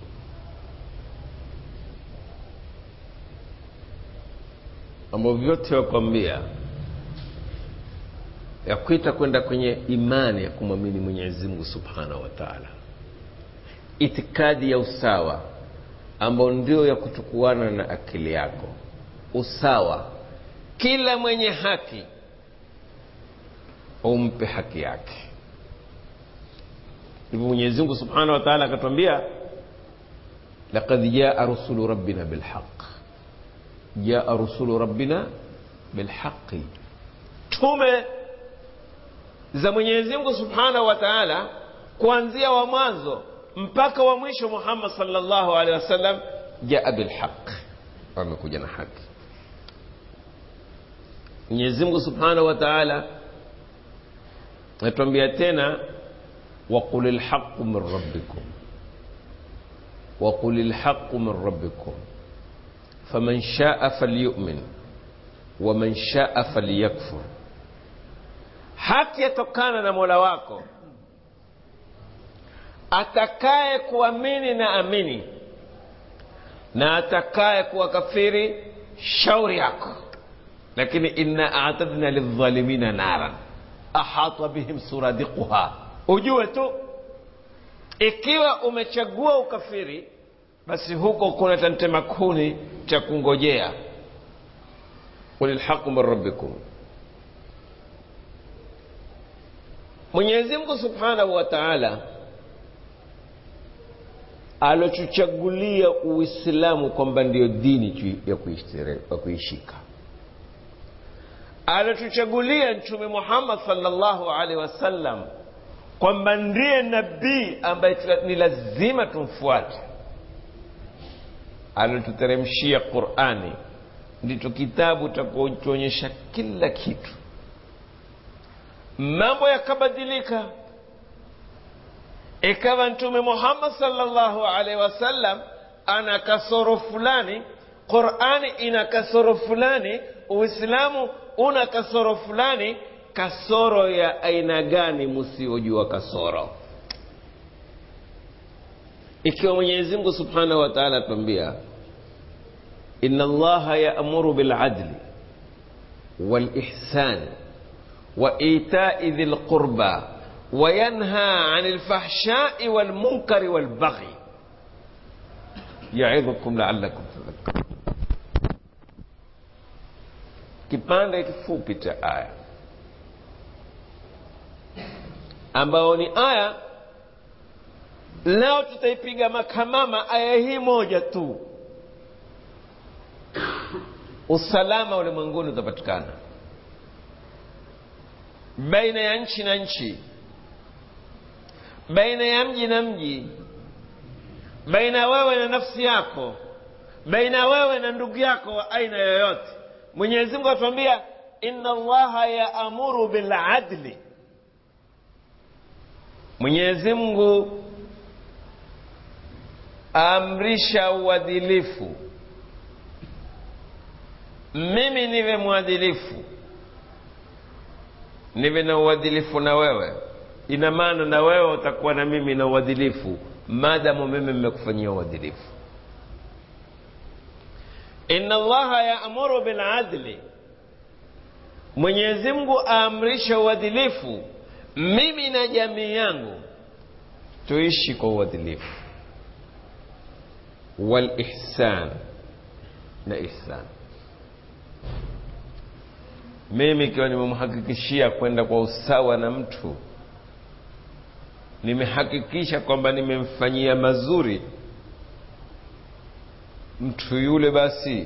mambo vyote wakwambia ya kuita kwenda kwenye imani ya kumwamini mwenyezi mungu subhanahu wa taala itikadi ya usawa ambao ndio ya kuchukuana na akili yako usawa kila mwenye haki umpe haki yake hivyo mwenyezi mungu subhanahu wa taala akatwambia laqad jaa rusulu rabbina bilhaq jaa rusulu rabbina bilhaqi tume za mwenyezi mungu subhanahu wa taala kuanzia wa mwanzo mpaka wa mwisho muhammad salllahu alehi wasallam jaa bilhaq wamekuja na haki mwenyezi mungu subhanahu wa taala natuambia tena waqul lhaqu min rabbikum waqul lhaqu min rabbikum faman shaa falyumin waman shaa falyakfur haki yatokana na mola wako atakaye kuamini na amini na atakaye kuwa kafiri shauri yako lakini inna atadna lildhalimina naran ahata bihim suradiquha ujue tu ikiwa umechagua ukafiri basi huko kuna tantema kuni cha kungojea qul lhaqu min rabbikum mwenyezi mungu subhanahu wa taala alotuchagulia uislamu kwamba ndiyo dini ya kuishika alotuchagulia mtume muhammad salllahu alaihi wasallam kwamba ndiye nabii ambaye ni lazima tumfuate alotuteremshia qurani ndicho kitabu takutuonyesha kila kitu mambo yakabadilika ikawa mtume muhammad salllahu alaihi wasallam ana kasoro fulani qurani ina kasoro fulani uislamu una kasoro fulani kasoro ya aina gani msiojua kasoro ikiwa mwenyezi mungu subhanahu wa taala atuambia ina allaha yaamuru biladli walihsani وإيتاء ذي القربى وينهى عن الفحشاء والمنكر والبغي يعظكم لعلكم تذكرون kipande kifupi cha aya ambayo ni aya leo tutaipiga makamama aya hii moja tu usalama ulimwenguni utapatikana baina ya nchi na nchi baina ya mji na mji baina wewe na nafsi yako baina wewe na ndugu yako wa aina yoyote mwenyezi mungu atuambia inna allaha yaamuru biladli mwenyezi mungu aamrisha uadilifu mimi niwe mwadilifu niwe na uadilifu na wewe ina maana na wewe utakuwa na mimi na uadilifu maadamu mimi mmekufanyia uadilifu inna allaha yaamuru biladli mwenyezi mungu aamrisha uadilifu mimi na jamii yangu tuishi kwa uadilifu walihsan na ihsan mimi ikiwa nimemhakikishia kwenda kwa usawa na mtu nimehakikisha kwamba nimemfanyia mazuri mtu yule basi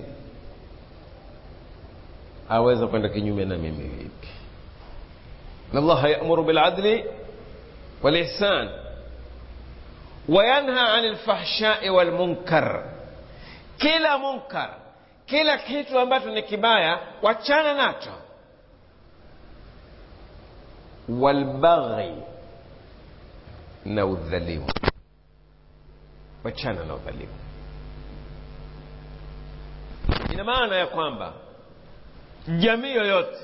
aweza kwenda kinyume na mimi vipi allaha yamuru biladli walihsan wayanha ani lfahshai walmunkar kila munkar kila kitu ambacho ni kibaya wachana nacho walbaghi na udhalimu wachana na udhalimu ina maana ya kwamba jamii yoyote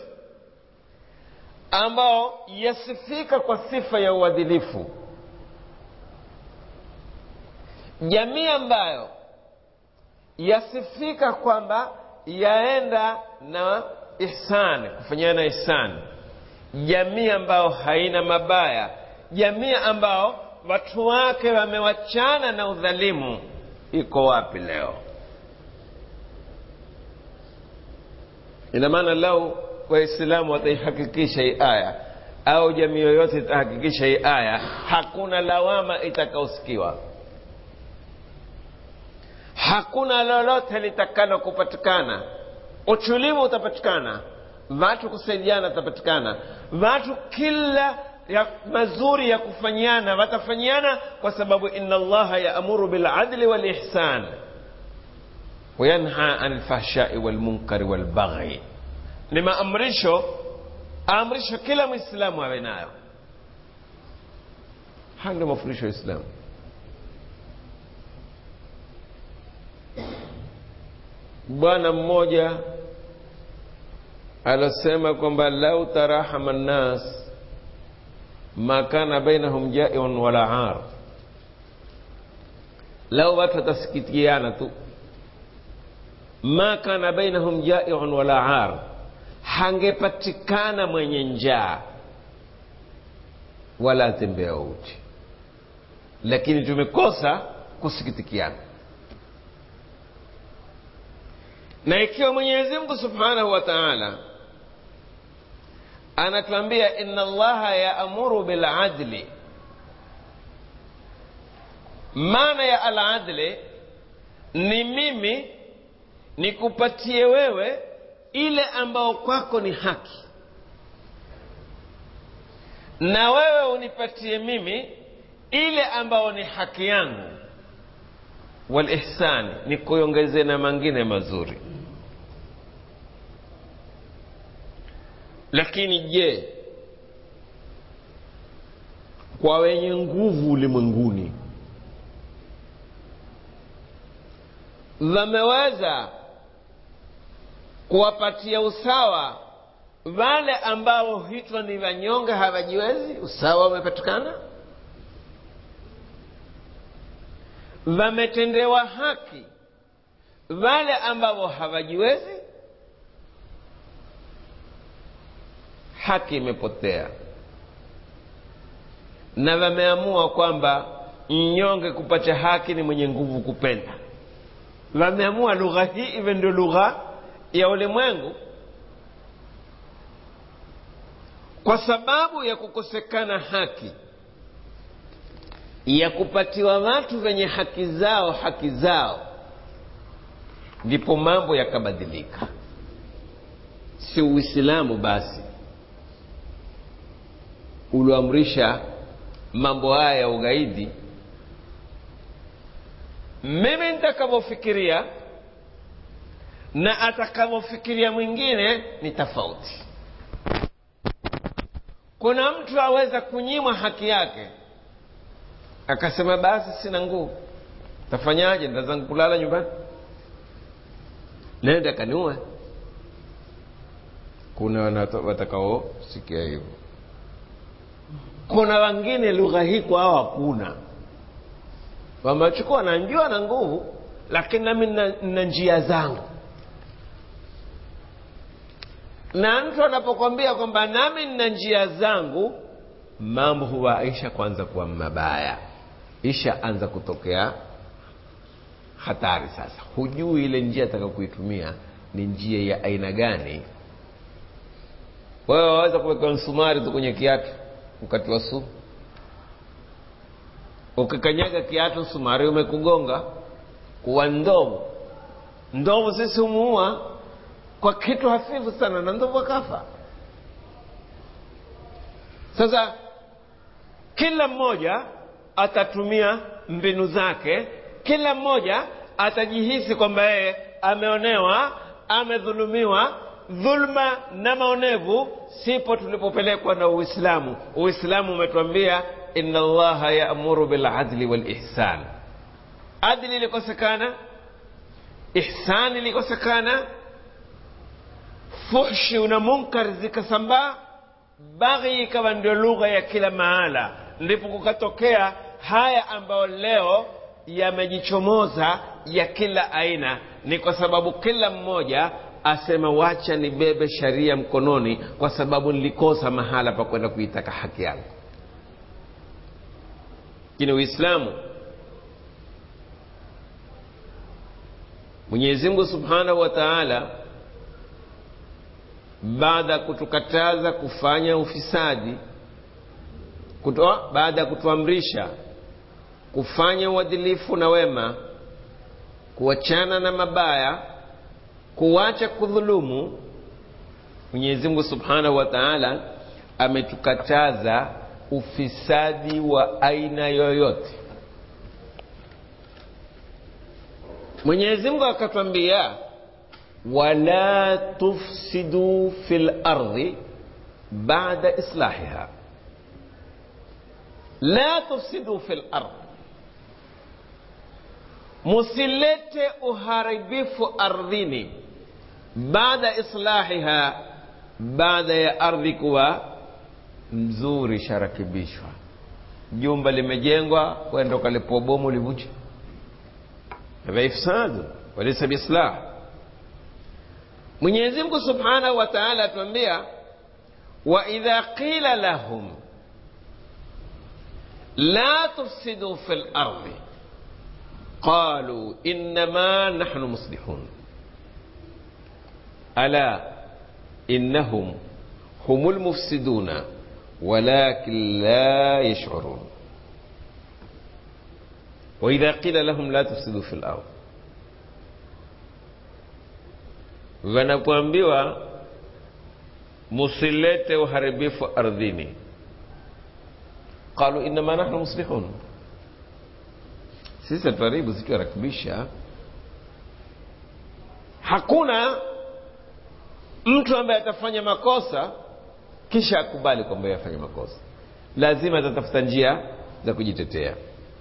ambao yasifika kwa sifa ya uadilifu jamii ambayo yasifika kwamba yaenda na ihsani kufanyana ihsani jamii ambayo haina mabaya jamii ambao watu wake wamewachana na udhalimu iko wapi leo ina maana lau waislamu wataihakikisha hii aya au jamii yoyote itahakikisha hii aya hakuna lawama itakaosikiwa hakuna lolote litakalo kupatikana utulivu utapatikana watu kusaidiana watapatikana watu kila ya mazuri ya kufanyiana watafanyiana kwa sababu inna allaha yaamuru biladli walihsan wayanha an lfahshai walmunkari walbaghi ni maamrisho aamrisho kila mwislamu awe nayo haya ndio mafundisho ya islamu bwana mmoja alosema kwamba lau tarahama nnas ma kana bainahum jaiun wala ar lau watu watasikitiana tu ma kana bainahum jaiun wala ar hangepatikana mwenye njaa wala atembea uchi lakini tumekosa kusikitikiana na ikiwa mwenyezi mungu subhanahu wa taala anatuambia inna allaha yaamuru biladli maana ya aladli ni mimi nikupatie wewe ile ambao kwako ni haki na wewe unipatie mimi ile ambao ni haki yangu walihsani ni kuongeze na mangine mazuri lakini je kwa wenye nguvu ulimwenguni wameweza kuwapatia usawa wale ambao huitwa ni wanyonge hawajiwezi usawa umepatikana wametendewa haki wale ambao hawajiwezi haki imepotea na wameamua kwamba mnyonge kupata haki ni mwenye nguvu kupenda wameamua lugha hii iwe ndio lugha ya ulimwengu kwa sababu ya kukosekana haki ya kupatiwa watu wenye haki zao haki zao ndipo mambo yakabadilika si uislamu basi ulioamrisha mambo haya ya ugaidi mimi nitakavyofikiria na atakavyofikiria mwingine ni tofauti kuna mtu aweza kunyimwa haki yake akasema basi sina nguvu tafanyaje ntazangu kulala nyumbani nenda kaniue kuna watakaosikia hivyo kuna wengine lugha hii kwao hakuna wamechukua nanjua na nguvu lakini nami na njia zangu na mtu anapokwambia kwamba nami nina njia zangu mambo huwa isha kwanza kuwa mabaya isha anza kutokea hatari sasa hujui ile njia ataka kuitumia ni njia ya aina gani wewe waweza kuweka msumari tu kwenye kiatu wakati wa sumu ukikanyaga kiatu msumari umekugonga kuwa ndovu ndovu sisi humuua kwa kitu hafifu sana na ndovu akafa sasa kila mmoja atatumia mbinu zake kila mmoja atajihisi kwamba yeye ameonewa amedhulumiwa dhulma na maonevu sipo tulipopelekwa na uislamu uislamu umetuambia inna allaha yaamuru biladli walihsan adli ilikosekana ihsani ilikosekana fuhshi na munkar zikasambaa baghi ikawa ndio lugha ya kila mahala ndipo kukatokea haya ambayo leo yamejichomoza ya kila aina ni kwa sababu kila mmoja asema wacha nibebe sharia mkononi kwa sababu nilikosa mahala pa kwenda kuitaka haki yangu lakini uislamu mwenyezi mungu subhanahu wa taala baada ya kutukataza kufanya ufisadi kutoa baada ya kutuamrisha kufanya uadilifu na wema kuachana na mabaya kuacha kudhulumu mwenyezi mungu subhanahu wa taala ametukataza ufisadi wa aina yoyote mwenyezi mungu akatwambia wala tufsidu fi lardhi bada islahiha la tufsidu fi lardhi musilete uharibifu ardhini baada islahiha baada ya ardhi kuwa mzuri sharakibishwa jumba limejengwa kwenda ukalipua bomu livunje hadha ifsadu walisa biislah mwenyezi mungu subhanahu wa taala atuambia waidha qila lahum la tufsidu fi lardi قالوا انما نحن مصلحون الا انهم هم المفسدون ولكن لا يشعرون واذا قيل لهم لا تفسدوا في الارض wanapoambiwa musilete uharibifu ardhini qalu innama nahnu muslihun sisi hatuharibu situharakibisha hakuna mtu ambaye atafanya makosa kisha akubali kwamba afanya makosa lazima atatafuta njia za kujitetea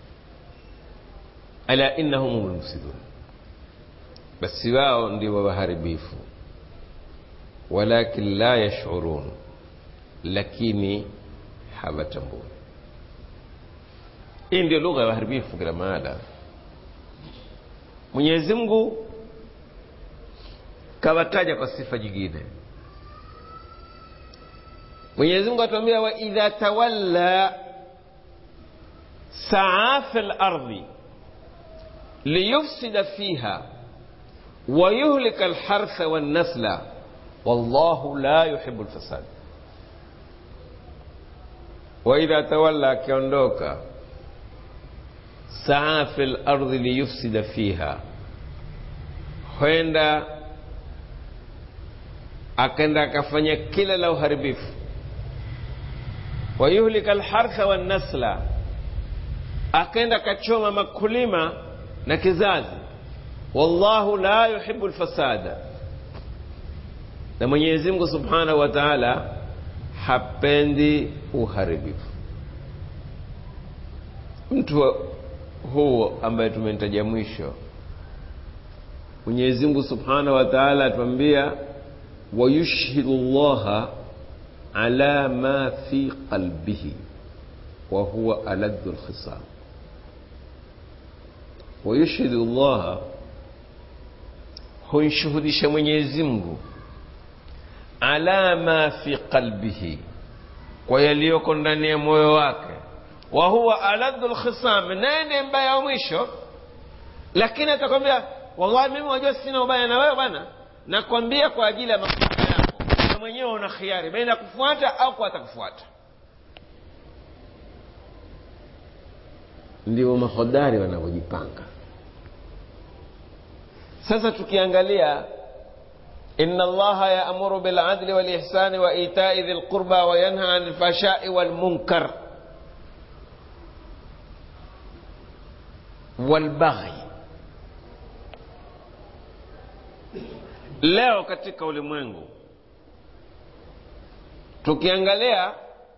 ala innahum hum lmufsidun basi wao ndio waharibifu walakin la yashurun lakini hawatambui hii ndio lugha ya waharibifu kila mahala mwenyezi mungu kawataja kwa sifa nyingine mwenyezi mungu atuambia waidha tawalla saa fi lardhi liyufsida fiha ويهلك الحرث والنسل والله لا يحب الفساد وإذا تولى كيondوكا saa fi lardhi liyufsida fiha kwenda akaenda akafanya kila la uharibifu wayuhlika lhartha wannasla akaenda akachoma makulima na kizazi wallahu la yuhibu lfasada na mwenyezi mungu subhanahu wa taala hapendi uharibifu mtu huo ambaye tumemtaja mwisho mwenyezi mungu subhanahu wa taala atuambia wayushhidu llaha ala ma fi qalbihi wa huwa aladdu lkhisam wayushhidu llaha hunshuhudisha mwenyezi mungu ala ma fi qalbihi kwa yaliyoko ndani ya moyo wake wa huwa aladdu lkhisam naye ndiye mbaya wa mwisho lakini atakwambia wallahi mimi wajua sina ubaya na wewe bwana nakwambia kwa ajili ya maslaha yako na mwenyewe una khiari baina ya kufuata au kuata kufuata ndio mahodari wanavyojipanga sasa tukiangalia إن الله يأمر بالعدل والإحسان وإيتاء ذي القربى وينهى عن الفحشاء والمنكر والبغي leo katika ulimwengu tukiangalia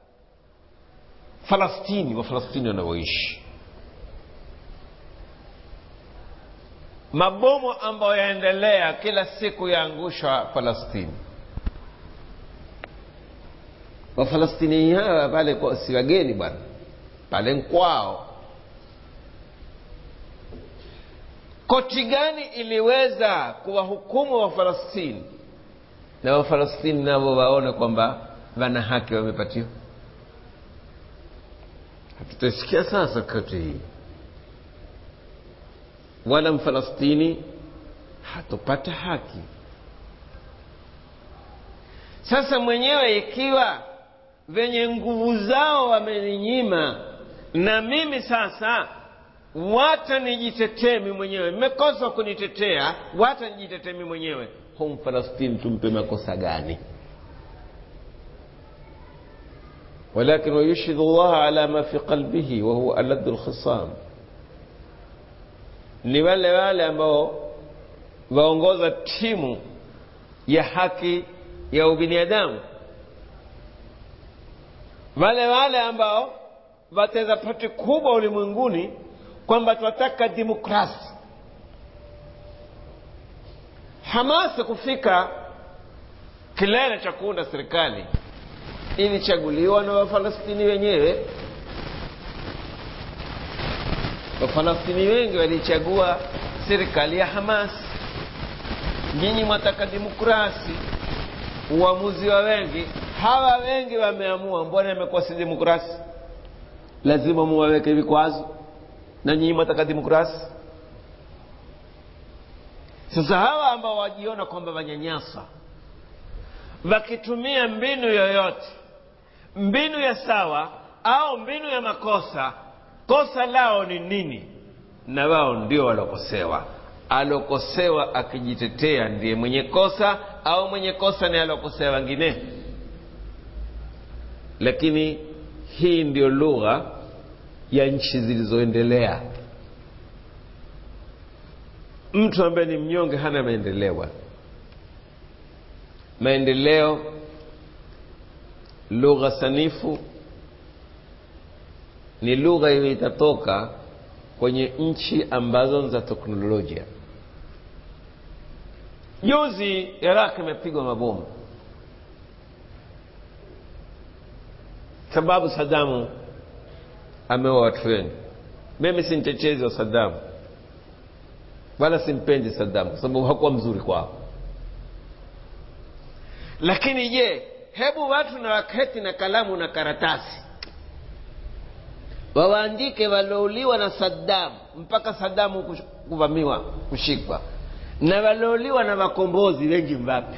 falastini wafalastini wanavyoishi mabomu ambayo yaendelea kila siku yaangushwa falastini wafalastini hawa pale si wageni bwana pale nkwao koti gani iliweza kuwahukumu wafalastini na wafalastini navo waone kwamba wana haki wamepatiwa hatutasikia sasa koti hii wala mfalastini hatupata haki sasa mwenyewe ikiwa venye nguvu zao wameninyima na mimi sasa wata nijitetee mi mwenyewe mmekosa kunitetea wata nijitetee mi mwenyewe hu mfalastini tumpe makosa gani ولكن ويشهد الله على ما في قلبه وهو ألد الخصام ni wale wale ambao waongoza timu ya haki ya ubinadamu wale wale ambao wateza pati kubwa ulimwenguni kwamba tunataka demokrasi hamasi kufika kilele cha kuunda serikali ilichaguliwa na wafalastini wenyewe wafalastini wengi walichagua serikali ya hamas nyinyi mwataka demokrasi uamuzi wa wengi hawa wengi wameamua mbona imekuwa si demokrasi lazima muwaweke vikwazo na nyinyi mwataka demokrasi sasa hawa ambao wajiona kwamba wanyanyasa wakitumia mbinu yoyote mbinu ya sawa au mbinu ya makosa kosa lao ni nini na wao ndio walokosewa alokosewa akijitetea ndiye mwenye kosa au mwenye kosa ni alokosea wengine lakini hii ndio lugha ya nchi zilizoendelea mtu ambaye ni mnyonge hana maendeleo bwana maendeleo lugha sanifu ni lugha hiyo itatoka kwenye nchi ambazo za teknolojia juzi iraq imepigwa mabomu sababu sadamu ameua watu wengi mimi si mtetezi wa sadamu wala simpendi sadamu kwa sababu hakuwa mzuri kwao lakini je hebu watu na waketi na kalamu na karatasi wawaandike waliouliwa na sadamu mpaka sadamu kuvamiwa kushikwa na waliouliwa na makombozi wengi mvapi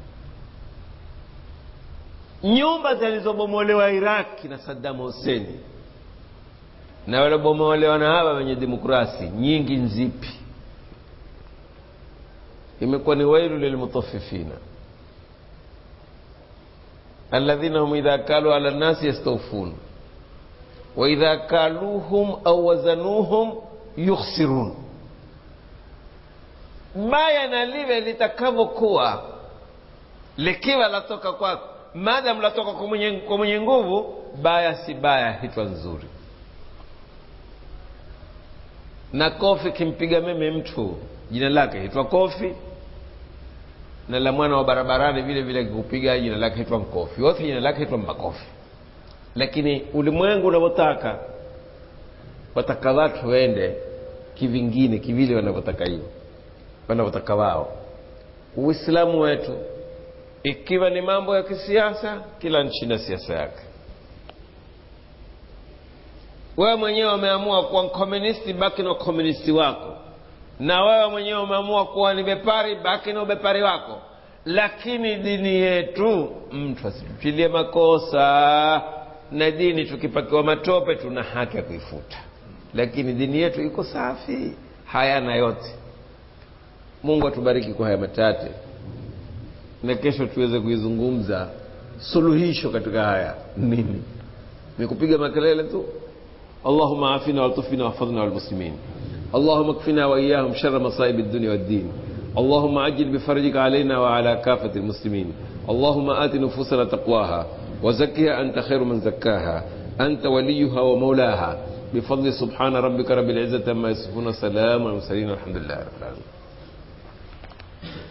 nyumba zilizobomolewa iraki na sadamu huseni na waliobomolewa na hawa wenye demokrasi nyingi nzipi imekuwa ni wailu lilmutafifina alladhina hum idha kalu ala nnasi yastawfun waidha kaluhum au wazanuhum yukhsirun baya na liwe litakavyokuwa likiwa latoka kwako maadamu latoka kwa mwenye, kwa mwenye nguvu baya si baya hitwa nzuri na kofi kimpiga meme mtu jina lake hitwa kofi na la mwana wa barabarani vile vile kikupiga jina lake hitwa mkofi wote jina lake hitwa makofi lakini ulimwengu unavyotaka wataka watu waende kivingine kivile wanavyotaka hiyo wanavyotaka wao uislamu wetu ikiwa ni mambo ya kisiasa kila nchi na siasa yake wewe mwenyewe umeamua kuwa mkomunisti baki na ukomunisti wako na wewe mwenyewe umeamua kuwa ni bepari baki na ubepari wako lakini dini yetu mtu asitupilie makosa na dini tukipakiwa matope tuna haki ya kuifuta lakini dini yetu iko safi hayana yote mungu atubariki kwa haya matate na kesho tuweze kuizungumza suluhisho katika haya nini ni kupiga makelele tu اللهم عافنا والطفنا واحفظنا والمسلمين اللهم اكفنا واياهم شر مصائب الدنيا والدين اللهم عجل بفرجك علينا وعلى كافه المسلمين اللهم ات نفوسنا تقواها وزكها انت خير من زكاها انت وليها ومولاها بفضل سبحان ربك رب العزه عما يصفون سلام على المرسلين والحمد لله رب العالمين